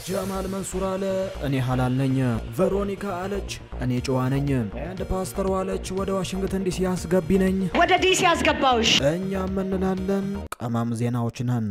ጀማል መንሱር አለ እኔ ሀላል ነኝ። ቬሮኒካ አለች እኔ ጨዋ ነኝ። አንድ ፓስተር አለች ወደ ዋሽንግተን ዲሲ አስገቢ ነኝ። ወደ ዲሲ ያስገባውሽ እኛም እንላለን ቀማም ዜናዎች ነን።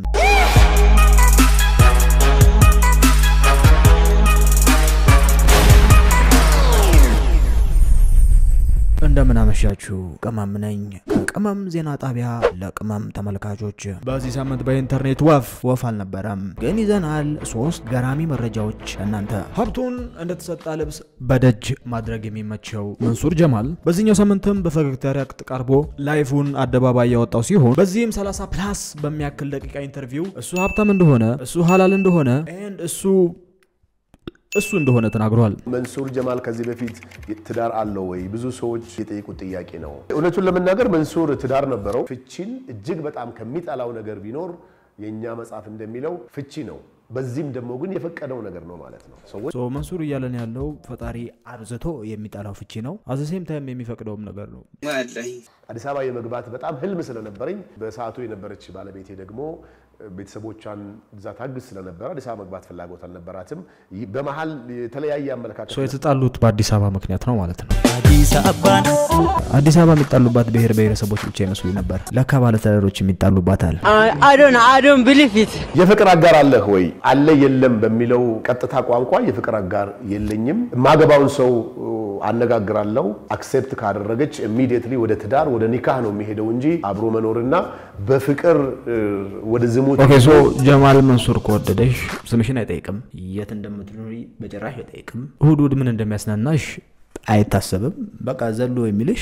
እንደምን አመሻችሁ። ቅመም ነኝ ከቅመም ዜና ጣቢያ ለቅመም ተመልካቾች። በዚህ ሳምንት በኢንተርኔት ወፍ ወፍ አልነበረም፣ ግን ይዘናል ሶስት ገራሚ መረጃዎች እናንተ። ሀብቱን እንደተሰጣ ልብስ በደጅ ማድረግ የሚመቸው መንሱር ጀማል በዚህኛው ሳምንትም በፈገግታ ሪያክት ቀርቦ ላይፉን አደባባይ ያወጣው ሲሆን በዚህም 30 ፕላስ በሚያክል ደቂቃ ኢንተርቪው እሱ ሀብታም እንደሆነ እሱ ሀላል እንደሆነ ኤንድ እሱ እሱ እንደሆነ ተናግሯል። መንሱር ጀማል ከዚህ በፊት ትዳር አለው ወይ? ብዙ ሰዎች የጠየቁት ጥያቄ ነው። እውነቱን ለመናገር መንሱር ትዳር ነበረው። ፍቺን እጅግ በጣም ከሚጠላው ነገር ቢኖር የእኛ መጽሐፍ እንደሚለው ፍቺ ነው። በዚህም ደግሞ ግን የፈቀደው ነገር ነው ማለት ነው። ሰዎች ሶ መንሱር እያለን ያለው ፈጣሪ አብዝቶ የሚጠላው ፍቺ ነው፣ አዘሴም ታይም የሚፈቅደውም ነገር ነው። አዲስ አበባ የመግባት በጣም ህልም ስለነበረኝ በሰዓቱ የነበረች ባለቤቴ ደግሞ ቤተሰቦቿን እዛ ታግዝ ስለነበረ አዲስ አበባ መግባት ፍላጎት አልነበራትም። ይህ በመሀል የተለያየ አመለካከት ሶ የተጣሉት በአዲስ አበባ ምክንያት ነው ማለት ነው። አዲስ አበባን አዲስ አበባ የሚጣሉባት ብሔር ብሔረሰቦች ብቻ ይመስሉ ነበር። ለካ ባለተዳሮች የሚጣሉባታል። I don't I don't believe it. የፍቅር አጋር አለህ ወይ? አለ የለም በሚለው ቀጥታ ቋንቋ የፍቅር አጋር የለኝም። የማገባውን ሰው አነጋግራለሁ። አክሴፕት ካደረገች ኢሚዲየትሊ ወደ ትዳር ወደ ኒካህ ነው የሚሄደው እንጂ አብሮ መኖርና በፍቅር ወደ ዝሙት ኦኬ ሶ ጀማል መንሱር ከወደደሽ ስምሽን አይጠይቅም፣ የት እንደምትኖሪ በጭራሽ አይጠይቅም፣ እሁድ እሁድ ምን እንደሚያስናናሽ አይታሰብም። በቃ ዘሎ የሚልሽ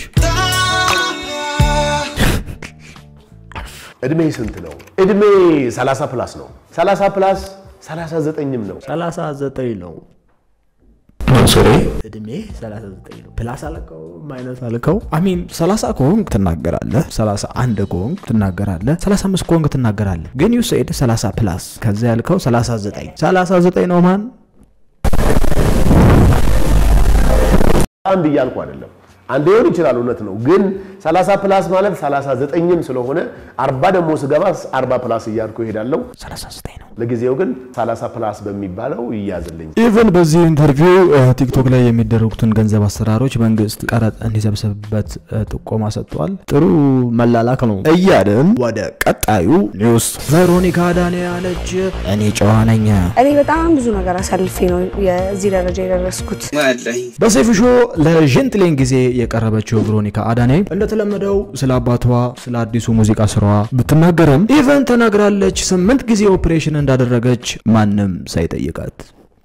እድሜ ስንት ነው? እድሜ 30 ፕላስ ነው። 30 ፕላስ 39ም ነው። 39 ነው። መንሱሬ እድሜ 39 ነው። ፕላስ አልከው ማይነስ አልከው አሚን 30 ከሆንክ ትናገራለህ፣ 31 ከሆንክ ትናገራለህ፣ 35 ከሆንክ ትናገራለህ። ግን ዩ ሴድ 30 ፕላስ ከዛ ያልከው 39 39 ነው ማን አንድ እያልኩ አይደለም። አንድ ሊሆን ይችላል፣ እውነት ነው። ግን 30 ፕላስ ማለት 39ም ስለሆነ 40 ደግሞ ስገባ 40 ፕላስ እያልኩ እሄዳለሁ። 39 ነው። ለጊዜው ግን 30 ፕላስ በሚባለው ይያዝልኝ። ኢቨን በዚህ ኢንተርቪው ቲክቶክ ላይ የሚደረጉትን ገንዘብ አሰራሮች መንግስት ቀረጥ እንዲሰብስብበት እ፣ ጥቆማ ሰጥቷል። ጥሩ መላላክ ነው እያልን ወደ ቀጣዩ ኒውስ። ቬሮኒካ አዳኔ አለች እኔ ጨዋ ነኝ። እኔ በጣም ብዙ ነገር አሳልፌ ነው የዚህ ደረጃ የደረስኩት። በሰይፉ ሾው ለጀንትሌን ጊዜ የቀረበችው ቬሮኒካ አዳኔ እንደተለመደው ስለ አባቷ ስለ አዲሱ ሙዚቃ ስራዋ ብትናገርም ኢቨን ተናግራለች ስምንት ጊዜ ኦፕሬሽን እንዳደረገች ማንም ሳይጠይቃት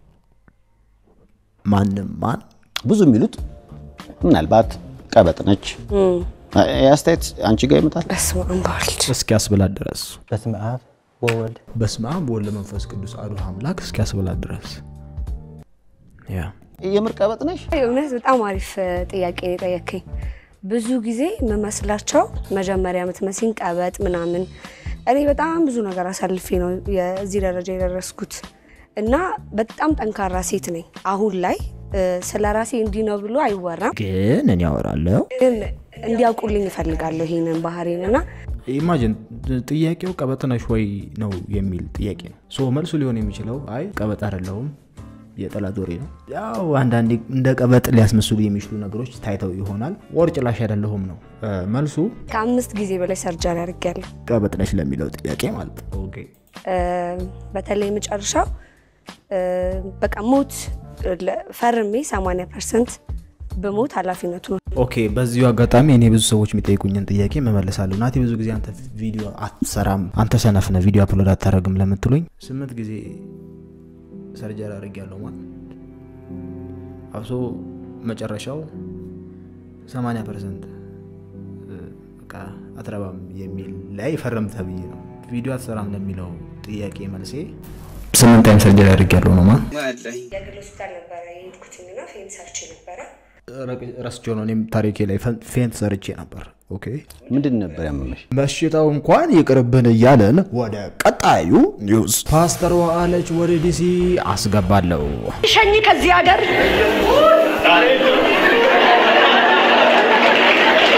ማንም ማን ብዙ የሚሉት ምናልባት ቀበጥ ነች። የአስተያየት አንቺ ጋር ይመጣል። በስመ አብ ወወልድ እስኪያስብላት ድረስ በስመ አብ ወወልድ በስመ አብ ወወልድ ወመንፈስ ቅዱስ አሐዱ አምላክ እስኪያስብላት ድረስ ያ የምር ቀበጥ ነሽ? እውነት በጣም አሪፍ እ, ጥያቄ ነው የጠየከኝ። ብዙ ጊዜ የምመስላቸው መጀመሪያ የምትመስኝ ቀበጥ ምናምን፣ እኔ በጣም ብዙ ነገር አሳልፌ ነው የዚህ ደረጃ የደረስኩት እና በጣም ጠንካራ ሴት ነኝ። አሁን ላይ እ፣ ስለ ራሴ እንዲህ ነው ብሎ አይወራም፣ ግን እኔ ያወራለሁ ግን እንዲያውቁልኝ እፈልጋለሁ ይህንን ባህሪን እና ኢማጂን ጥያቄው ቀበጥ ነሽ ወይ ነው የሚል ጥያቄ ነው። ሶ መልሱ ሊሆን የሚችለው አይ ቀበጥ አይደለሁም የጠላት ወሬ ነው። ያው አንዳንዴ እንደ ቀበጥ ሊያስመስሉ የሚችሉ ነገሮች ታይተው ይሆናል። ወር ጭላሽ አይደለሁም ነው እ፣ መልሱ። ከአምስት ጊዜ በላይ ሰርጀሪ አድርጌያለሁ። ቀበጥ ነሽ ለሚለው ጥያቄ ማለት ነው። ኦኬ እ፣ በተለይ መጨረሻው እ፣ በቃ ሞት ለ- ፈርሜ 80 ፐርሰንት በሞት ኃላፊነቱ ነው ኦኬ በዚሁ አጋጣሚ እኔ ብዙ ሰዎች የሚጠይቁኝን ጥያቄ መመለሳለሁ። ናቲ ብዙ ጊዜ አንተ ቪዲዮ አትሰራም፣ አንተ ሰነፍ ነህ፣ ቪዲዮ አፕሎድ አታደርግም ለምትሉኝ ስምንት ጊዜ ሰርጀሪ አድርጌያለሁ ማለት አብሶ መጨረሻው 80 ፐርሰንት በቃ አትረባም የሚል ላይ ፈረም ተብዬ ነው። ቪዲዮ አትሰራም ለሚለው ጥያቄ መልሴ ስምንት ታይም ሰርጀሪ አድርጌያለሁ ነው ማለት የግል ሆስፒታል ነበረ የሄድኩትኝና ፌም ሰርች ነበረ ረስቼው ነው። እኔም ታሪኬ ላይ ፌንት ሰርቼ ነበር። ኦኬ ምንድን ነበር ያመመሽ? በሽታው እንኳን ይቅርብን እያለን ወደ ቀጣዩ ኒውስ። ፓስተር አለች ወደ ዲሲ አስገባለሁ። ሸኝ ከዚህ ሀገር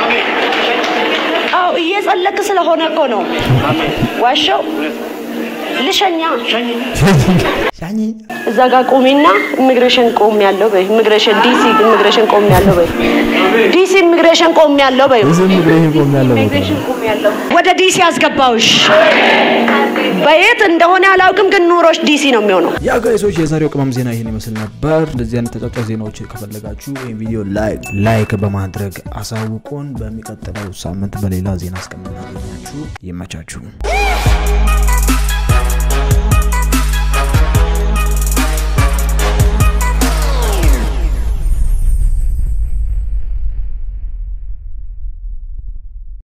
አዎ እየጸለክ ስለሆነ እኮ ነው ዋሻው ልሸኛ ሻኝ እዛ ጋር ቆሜና ኢሚግሬሽን ቆም ያለው በይ ኢሚግሬሽን ዲሲ ኢሚግሬሽን ቆም ያለው በይ ዲሲ ኢሚግሬሽን ቆም ያለው በይ ዝም ብለህ ቆም ያለው ወደ ዲሲ አስገባውሽ በየት እንደሆነ አላውቅም፣ ግን ኑሮሽ ዲሲ ነው የሚሆነው። ያ ጋይሶች የዛሬው ቅመም ዜና ይህን ይመስል ነበር። እንደዚህ አይነት ተጫጫ ዜናዎች ከፈለጋችሁ ይህን ቪዲዮ ላይክ ላይክ በማድረግ አሳውቁን። በሚቀጥለው ሳምንት በሌላ ዜና እስከምናገኛችሁ ይመቻችሁ።